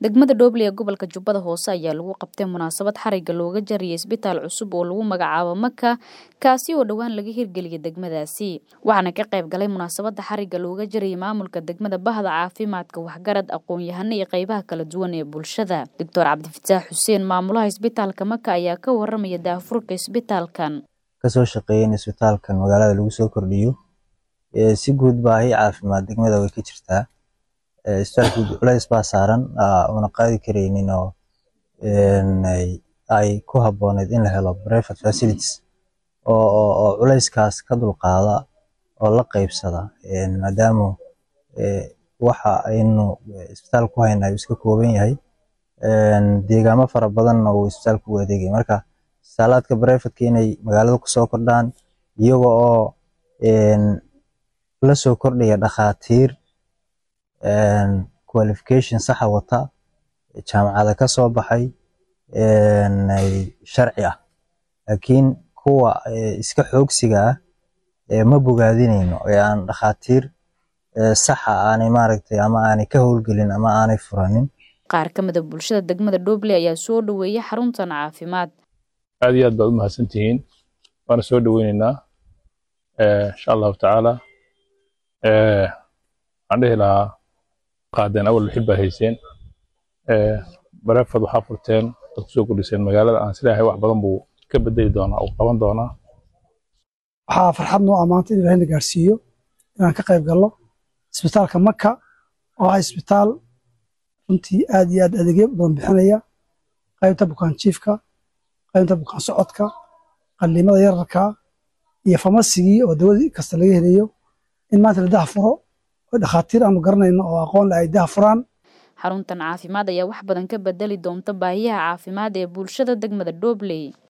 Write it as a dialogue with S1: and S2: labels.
S1: degmada dhoble ee gobolka jubbada hoose ayaa lagu qabtay munaasabad xariga looga jariyay isbitaal cusub oo lagu magacaabo maka kaasi oo dhowaan laga hirgeliyay degmadaasi waxaana ka qayb galay munaasabada xariga looga jariyay maamulka degmada bahda caafimaadka waxgarad aqoon-yahano iyo qeybaha kala duwan ee bulshada doctor cabdifataax xuseen maamulaha isbitaalka maka ayaa ka waramaya daafurka isbitaalkan
S2: kasoo shaqeeyay in isbitaalkan magaalada lagu soo kordhiyo si guud baahi caafimaad degmada way ka jirtaa isbitaalka culays baa saaran una qaadi karaynin oo ay ku habbooneyd in la helo private facilities oo culayskaas ka dulqaada oo la qaybsada maadaama waxa aynu isbitaal ku hayna uu iska kooban yahay deegaamo fara badanna uu isbitaalku u adeegay marka isbitaalaadka brifatka inay magaalada kusoo kordhaan iyaga oo la soo kordhaya dhakhaatiir qualification saxa wata jaamacada ka soo baxay sharci ah laakiin kuwa iska xoogsiga ah ma bogaadinayno ee aan dhakhaatiir saxa aanay maaragtay ama aanay ka howlgelin ama aanay furanin
S1: qaar ka mida bulshada degmada dhoble ayaa soo dhoweeyay xaruntan caafimaad
S3: aad iyo aad baad u mahadsantihiin waana soo dhoweyneynaa insha allahu tacaala waxaan dhihi lahaa qaadeen awal wixii baa hayseen bareefad waxaa furteen dad kusoo kordhiseen magaalada aan sileeyahay wax badan buu ka bedeli doonaa uu qaban doonaa
S4: waxaa farxad noo amaanta in ilaahay na gaarsiiyo inaan ka qayb galno isbitaalka maka oo ah isbitaal runtii aad iyo aad adeegyo badan bixinaya qaybta bukaan jiifka qaybta bukaan socodka qalliimada yararka iyo famasigii oo dawadii kasta laga helayo in maanta la daha furo oo dhakhaatiir aanu garanayno oo aqoon le ay daha furaan
S1: xaruntan caafimaad ayaa wax badan ka bedeli doonta baahiyaha caafimaad ee bulshada degmada dhobley